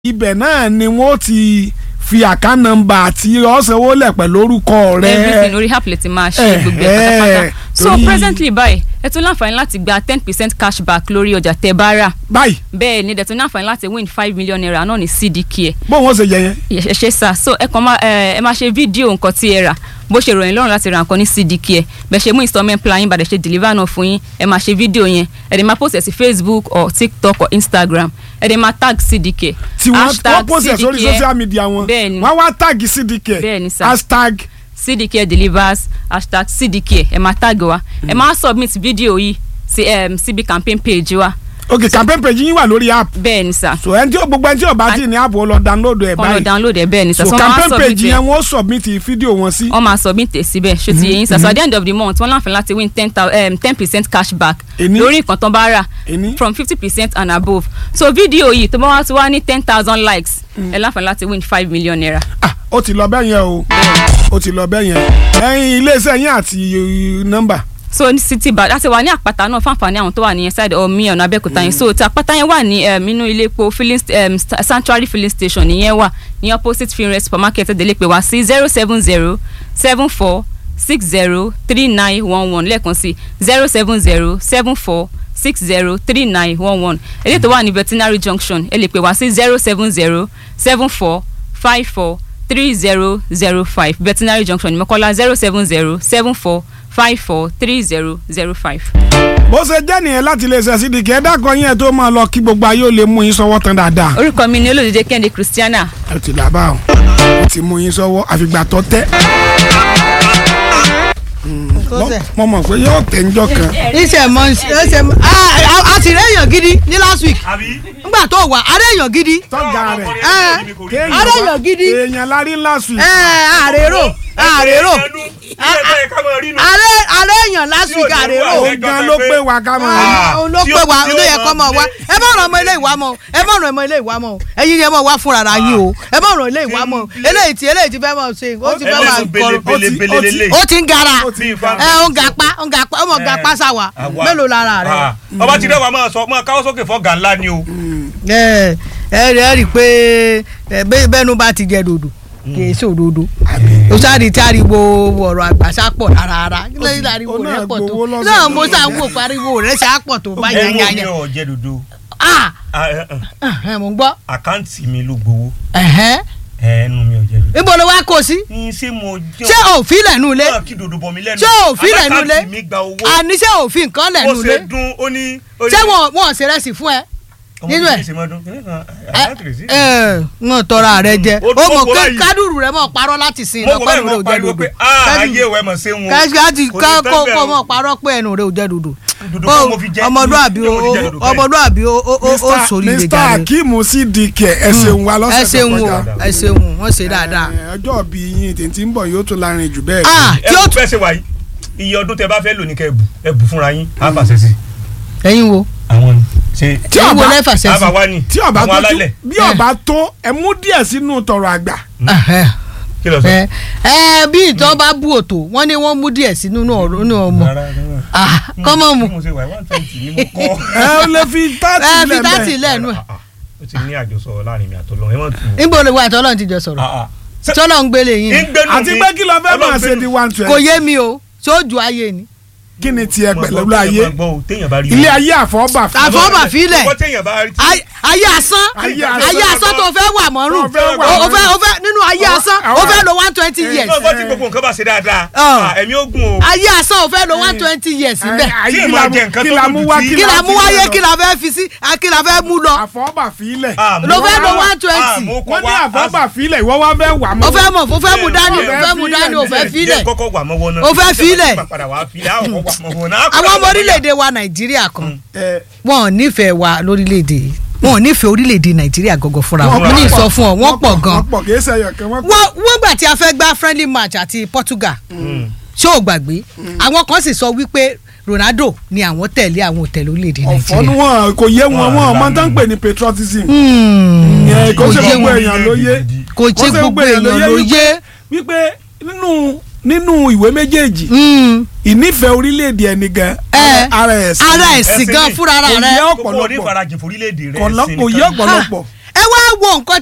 ibẹ̀ náà ni wọ́n ti fi àká nọ́mbà àti ọ̀sánwó lẹ̀ pẹ̀lú orúkọ rẹ. everything orí app lè ti máa ṣe Eh, gbogbo ẹ̀ eh, pátápátá so torí- presently báyìí ẹ tún láǹfààní láti gba ten percent cashback lórí ọjà tẹ́ bá rà báyìí bẹ́ẹ̀ ni ẹ tún láǹfààní láti win five million naira náà ní cdk bóun ó ṣe yẹ yẹn. ẹ ṣe sá so ẹ kàn máa ẹ ẹ máa ṣe fídíò nǹkan tí ẹ rà bó ṣe ròyìn lọ́rùn láti ra nǹkan ní cdk ẹ bẹ́ẹ̀ ṣe mú installment plan yín bàdẹ̀ ṣe deliver náà fún yín ẹ máa ṣe fídíò yẹn ẹ dẹ̀ máa post ẹ̀ sí facebook or tiktok or instagram ẹ dẹ̀ máa tag cdk tí wọ́n wọ́n post ẹ̀ sórí social media wọn bẹ́ẹ̀ ni wọ́n wá tag cdk Bẹ́ẹ̀ ni sir. hashtag cdk delivers hashtag cdk ẹ máa tag wa ẹ máa submit fídíò yìí sí um, cb campaign page wa ok campaign page yín wà lórí app bẹ́ẹ̀ ni sà so ẹni tí ó gbogbo ẹni tí ó bá ti ní app ó lọ download ẹ̀ kọ́ lọ báyìí download ẹ̀ bẹ́ẹ̀ ni sà so wọ́n máa campaign submit page ẹ̀. yẹn wọ́n submit fídíò wọn sí. wọ́n máa submit ẹ̀ síbẹ̀ ṣó ti yẹ yín sà so at the end of the month wọ́n láǹfààní láti win ten ten percent cashback Èní? lórí nǹkan tó bá rà Èní? from fifty percent and above so fídíò yìí tó bá wá ti wá ní ten thousand likes ẹ láǹfààní láti win five million naira. ah ó ti lọ bẹ́ẹ̀ yẹn o ó ti lọ bẹ́ẹ̀ yẹn ẹyin iléeṣẹ́ yín àti uh, nọ́mbà so ní city bad láti wà ní àpáta náà fáǹfààní àwọn tó wà ní side omi ọ̀nà abẹ́òkúta yẹn so ti àpáta yẹn wà ní um, inú ilé epo filling st- um, st- sanctuary filling station ìyẹn wà ní opposite finre supermarket ẹ̀dẹ̀lẹ̀ pé wá sí zero seven zero seven four six zero three nine one one lẹ́ẹ̀kan sí zero seven zero seven four six zero three nine one one èdè tó wà ní veterinary junction ẹ lè pè wá sí zero seven zero seven four five four three zero zero five veterinary junction ní mọ́kọ́lá zero seven zero seven four five four three zero zero five. bó ṣe jẹ́ nìyẹn láti iléeṣẹ́ cdk ẹ dákọ̀ yín ẹ̀ tó máa lọ kí gbogbo ayé ò lè mú yín sọ́wọ́ tán dáadáa. orúkọ mi ni olódìdé kẹ́hìndé christiana ẹ ti dàbà o ó ti mú yín sọ́wọ́ àfìgbà tó tẹ́. Mo- mo mọ̀ pé yóò tẹ̀ ńjọ́ kan. iṣẹ́ mọ iṣẹ́ mọ a ti rẹ́ èèyàn gidi ní last week àbí. nígbà tó wà a rẹ́ èèyàn gidi tọ́jà rẹ̀ ẹ aréyàn gidi èèyàn la rí last week. ẹ àrèrò àrèrò àrẹ àrẹ èèyàn last week àrèrò òun gan ló pé wa ká máa rí. Ah, òun ló tí pé ó- wa tí ó ló yẹ máa kọ́ mọ̀ wá gbé- ẹ má ràn ọmọ ilé ìwà mọ́ ẹ má ràn ọmọ ilé ìwà mọ́ ẹ̀yin ni ẹ mọ̀ wá fúnra ra yín o ẹ má ràn ilé ìwà mọ́ eléyìí tí eléyìí ti fẹ́ mọ̀ ṣe ó ti fẹ́ máa ẹlẹ́sùn kọ́ belebele ó ti ń gara ó ti bí ifá ẹ ó ń gapá ó ń gapá ó mọ̀ gapá sáwà Àwa. mélòó lára rẹ. Ah, ọba ti rẹwà máa sọ máa káwọ́ sókè fọ́gà ńlá ni o. ẹ ẹ rí ẹ rí i pé ẹ, bẹ́- bẹ́nu bá ti jẹ dòdò kì í ṣòdodo o sáré tí ariwo ọ̀rọ̀ àgbàṣà pọ̀ rárá kí ló ń ariwo ó náà rẹ pọ̀ tó gbowó lọ́sẹ̀ náà tó mo lọ. sá ń wò pariwo rẹ ṣe á pọ̀ tó bá ẹnu mi yányányá ò jẹ dodo ah Ah, eh, eh, ẹ mò ń gbọ́ àkáǹtì mi ló gbowó ẹ̀hẹ́n. ẹnu mi ò jẹ dodo. níbo ló wá kó sí ní ṣé mo jẹ́ ṣé òfin lẹ̀nu ilé náà kí dodo bọ̀ mí lẹ́nu. ṣé òfin lẹ̀nu ilé alákàntì mi gba owó àní ṣé òfin nǹkan ó lẹ̀nu ilé ṣe dún ó ní. ó ní- ṣé wọn wọn ṣe rẹsì fún ẹ ọmọ nínú mi ẹ̀? ṣe máa dún, kí ni kan, ẹ àkáǹtì sí. ẹ wọn tọrọ rẹ jẹ Ó ó dún mọ mọ́ pé báyìí. kádùrù rẹ mọ parọ́ láti sin mo kò bẹ́ẹ̀ lọ́kọ́ rẹ mọ ò jẹ pariwo dòdò pé ah ayé ìwẹ̀ mọ̀ ṣé wọn. kẹ́sìkáàtì Kò ní ká tán kó bẹ́ẹ̀ kó o. mọ̀ parọ́ pé ẹnu rẹ ò jẹ́ dòdò Dòdò Ó, kan mo fi jẹ- ọmọlúàbí mo fi jẹ ó- dòdò kẹ́yìn. ọmọlúàbí ó ó- ó ó Mr. sórí ilé Mr. jáde Akeem cdk ẹ ṣeun wa ẹ lọ́sẹ̀ tó ṣeun o kọjá. ẹ ṣeun wọ́n ṣe dáadáa Ẹ, ọjọ́ bí yín tètè ń bọ̀ yóò tún lárin jù bẹ́ẹ̀. ah ẹ tí ó kú fẹ́ ṣe wáyé iye ọdún tẹ bá fẹ́ lò ní kẹ́ ẹ bù ẹ bù fúnra yín á fàṣẹ sí ẹ̀yin wo àwọn ni ṣe tí ẹ̀yin wo ọba lẹ́fà àbá sẹ́sì wa ni tí ọba àwọn tó alálẹ̀ bí ọba tó ẹ mú díẹ̀ sínú tọrọ àgbà. kí ló sọ. ẹ ẹ bí ìtọ́ bá bú òtò wọ́n ní wọ́n mú díẹ̀ sí nínú ọ̀rọ̀ nínú ọmọ Rárá, rárá. ah kọ́mọ̀ mu bí mo ṣe wà one twenty ni mo kọ́. ẹ ó lè fi ẹ tààtì fi tátì lẹ́mẹ̀. lẹ́nu ẹ̀ Ah, ah, ó ti ní àjọsọ láàrin mi àtọ́lọ́ ẹ mọ̀ tù. níbo lè wá àtọ́lọ́run ti jọ sọ̀rọ̀ tọ́lọ́ ń gbélé yín ni. àti pé kí ló fẹ́ máa ṣe di one kò twenty. yé mi o sójú ayé ni kí ni tiẹ̀ pẹ̀lú ayé ayé. ilé ayé àfọ́bà fún àfọ́bà fílẹ̀ ọkọ téèyàn bá rí tí. Ay- ayé asán Ayé asán. ayé asán tó fẹ́ wà mọ́rùn Tó fẹ́ wà o o mọ́rùn. fẹ́ o fẹ́ nínú ayé Àwọn- asán o àwọn- fẹ́ lo one twenty years náà bọ́ tí gbogbo nǹkan bá ṣe dáadáa Ah. ah, ẹ̀mí ogun o. ayé asán o fẹ́ lo one twenty years níbẹ̀ ayé Tí kí ìmọ̀ la jẹ mú nǹkan kí tó la dùn mú jù wá tí- kí kí la la mú fi wáyé lọ. kí la fẹ́ fi sí ah, kí la fẹ́ mú lọ àfọ́bà fílẹ̀. Ah, mo Ló fẹ́ wá- lo 120. ah, mo kọ́ wọ́n ní wá- àfọ́bà fílẹ̀ ìwọ́ wá fẹ́ wà mọ́. o fẹ́ mọ̀ o fẹ́ mú dání o Ẹ fẹ́ mú fi dání o ilẹ̀, fẹ́ Jẹ́ filẹ̀ kọ́kọ́ wà mọ́wọ́ náà. O fẹ́ filẹ̀. padà wá filẹ̀ àwọn kọ́kọ́ wà mọ́wọ́ náà. àwọn ọmọ orílẹ̀-èdè wa nàìjíríà kan Ẹ, wọn ò nífẹ̀ẹ́ wa lórílẹ̀-èdè yìí wọn ò nífẹ̀ẹ́ orílẹ̀-èdè nàìjíríà gọ́gọ́ fúnra wọn mo ní sọ fún ọ wọ́n pọ̀ gan wọ́n pọ̀ kì í ṣe ẹyọ kan wọ́n pọ̀. wọ́n wọ́n gbà tí a fẹ́ gbá friendly match àti Portugal ṣé o gbàgbé àwọn kan sì sọ wípé Ronaldo ni àwọn tẹ̀lé àwọn òtẹ̀lé orílẹ̀-èdè ọ̀fọ́ ni nàìjíríà wọn kò yé wọn Wọn wọn ọmọ àgbà tó ń mi. pè ní patriotism. Hmm. Ẹ, kò kò ṣe yé gbogbo wọn. èèyàn ló yé kò ṣe gbogbo èèyàn ló yé wípé nínú nínú ìwé méjèèjì Hmm. ìnífẹ̀ẹ́ orílẹ̀-èdè ẹni gan Ẹ, ara ẹ̀ sí ara ni. ẹ̀sìn Ẹ̀sìn gan ni. fúnra ara Kò rẹ yẹ gbogbo ọ̀pọ̀lọpọ̀ onífarajìn forílẹ̀-èdè rẹ̀ kọ̀lọ́- sí kò yé nìkan. ọ̀pọ̀lọpọ̀ ẹ wá wo nǹkan